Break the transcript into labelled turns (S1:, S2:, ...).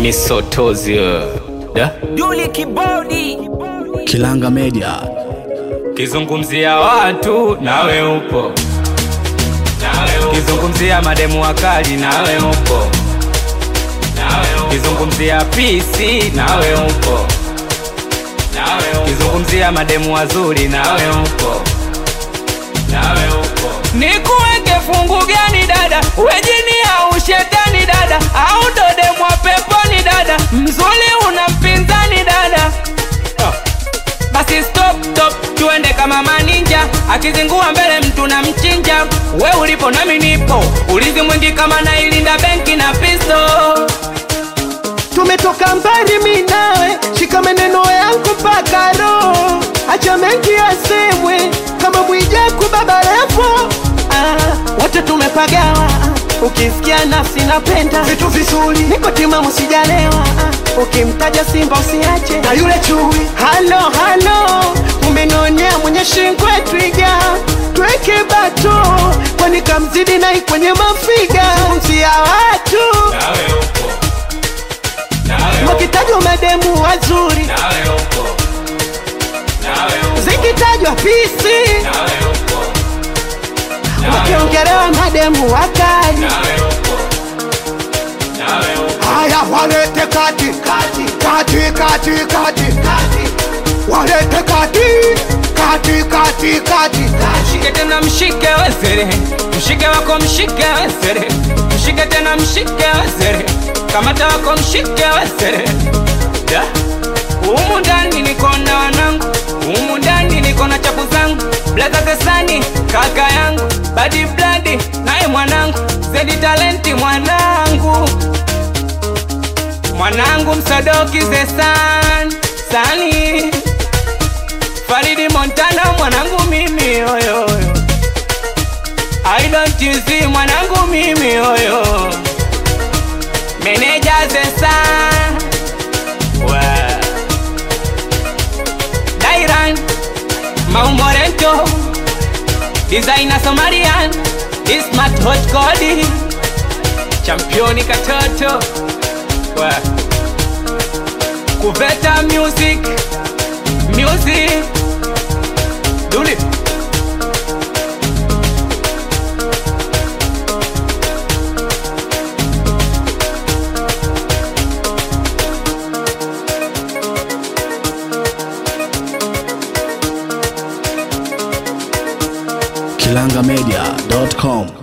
S1: misotozi wewe. da
S2: Duli Kibodi,
S3: Kilanga Media.
S1: kizungumzia watu nawe upo, kizungumzia mademu wakali nawe upo, kizungumzia pisi nawe upo, kizungumzia mademu wazuri nawe upo, nikuweke fungu gani dada, wejini au shetani dada, au ndo demu wa peponi dada, mzuri una mpinzani dada basi stop stop, tuende kama maninja, akizingua mbele mtu na mchinja. We ulipo nami nipo, ulizi mwingi kama nailinda benki na pisto.
S4: tumetoka mbali mi nawe, shika maneno yangu mpaka roho, acha mengi yasemwe kama Mwijaku baba levo. Ah, wote tumepagawa, ukisikia nafsi napenda vitu vizuri, niko timamu sijalewa. Ah, ukimtaja Simba usiache na yule chui. Halo halo, umenionea mwenye shingwe twiga, tweke bato kwani kamzidi nai kwenye mafiga, mzia watu wakitajwa mademu wazuri, zikitajwa pisi, wakiongelewa mademu wakali.
S5: Haya, walete kati kati kati kati kati walete kati kati kati kati
S1: Mshike tena mshike wezere, mshike wako mshike wezere, mshike tena mshike wezere, kamata wako mshike wezere. Da, humu ndani niko na wanangu, humu ndani niko na chapu zangu, blaza kesani kaka yangu, badi bladi naye mwanangu, zedi talenti mwanangu, mwanangu msadoki zesan sani Faridi Montana mwanangu mimi oyo I don't you see mwanangu mimi oyo Meneja Zesa Wa Dairan Maumorento Designer Somalian This smart hot Cody Championi katoto Wa Kuveta music Music Duli
S3: Kilangamedia.com.